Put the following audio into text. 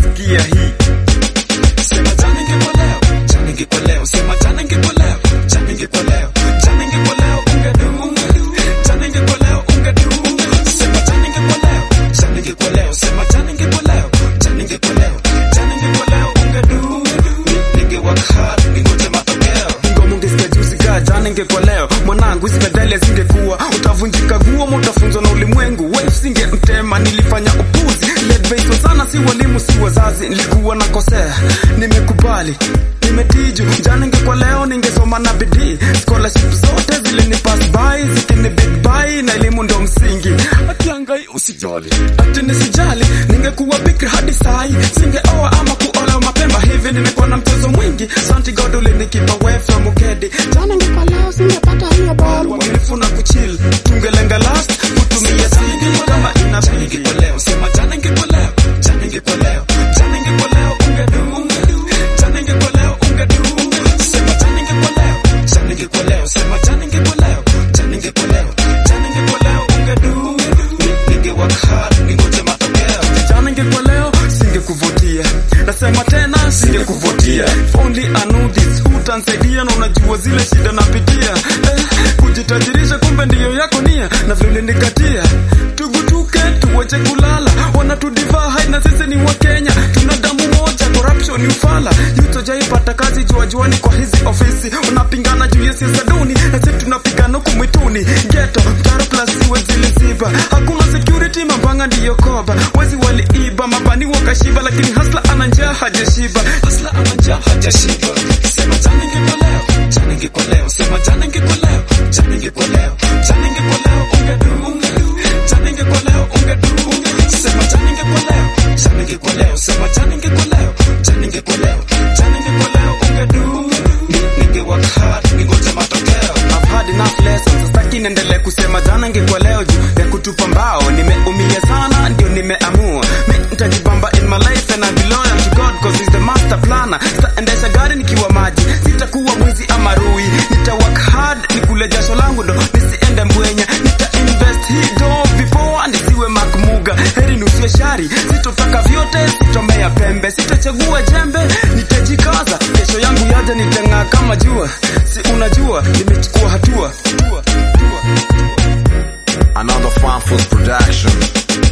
sikia hii Sema jana ingekuwa leo, jana ingekuwa leo, sema jana ingekuwa leo, jana ingekuwa leo, jana ingekuwa leo, ungedu, jana ingekuwa leo, ungedu. Sema jana ingekuwa leo, jana ingekuwa leo, sema jana ingekuwa leo, jana ingekuwa leo, jana ingekuwa leo, ungedu. Ni- Ningework hard, ningoje matokeo. ngoma ungesikia juzi kaa jana ingekuwa leo mwanangu hizi medali zingekuwa utavunjika guo ama utafunzwa na ulimwengu wave singemtema nilifanya upuzi ledbeitwa sana si walimu si wazazi nilikuwa nakosea nimekubali nimetiju jana ingekuwa leo ningesoma na bidii scholarship zote zilinipass by zikini big by na elimu ndo msingi atiangai usijali ati nisijali ningekuwa bikra hadi sai singeoa ama kuolewa mapema hivi nimekuwa na mchezo mwingi santi god ulinikipa away from ukedi jana ingekuwa leo singepata hiyo ball uaminifu na kuchill tungelenga last kutumia sidi kama Jana inabidi ingekuwa leo, sema jana ingekuwa leo, jana ingekuwa leo, jana ingekuwa leo, ungedu. Jana ingekuwa leo, ungedu. Sema jana ingekuwa leo, jana ingekuwa leo, sema jana ingekuwa leo, jana ingekuwa leo, jana ingekuwa leo, ungedu. Ni- Ningework hard, ningoje matokeo. jana ingekuwa leo singekuvutia nasema tena singekuvutia If only I knew this hutansaidia na unajua zile shida napitia eh, kujitajirisha kumbe ndiyo yako nia na vile nikatia tugutuke tuwache kulala wanatudivaa hai na sisi ni wa Kenya tuna damu moja corruption ni ufala yutojaipata kazi jua juani kwa hizi ofisi unapingana juu ya siasa duni na sisi tunapigana huku mwituni ghetto mtaro plus siwe ziliziba hakuna security mambanga ndiyo koba wezi waliiba mabani wakashiba lakini hasla ana njaa hajashiba Hustler ana njaa hajashiba. Sema jana ingekuwa leo, jana ingekuwa leo, sema jana ingekuwa leo, jana ingekuwa leo, jana ingekuwa leo, ungedu. Jana ingekuwa leo, ungedu. Sema jana ingekuwa leo, jana ingekuwa leo, sema jana ingekuwa leo, jana ingekuwa leo, jana ingekuwa leo, ungedu. Ni- Ningework hard, ningoje matokeo. I've had enough lessons sitaki niendelee kusema jana ingekuwa leo juu ya kutupa mbao nimeumia sana ndio nimeamua mi nitajibamba in my life and I be loyal to God cause he's the master planner sitaendesha gari nikiwa maji sitakuwa mwizi ama rui nita work hard nikule jasho langu ndo nisiende mbwenya nita invest hii do before nisiwe makmuga heri nusie shari sitotaka vyote sitomea pembe sitachagua jembe nitajikaza kesho yangu yaja nitang'aa kama jua si unajua nimechukua hatua, hatua, hatua. Another Farmforce production.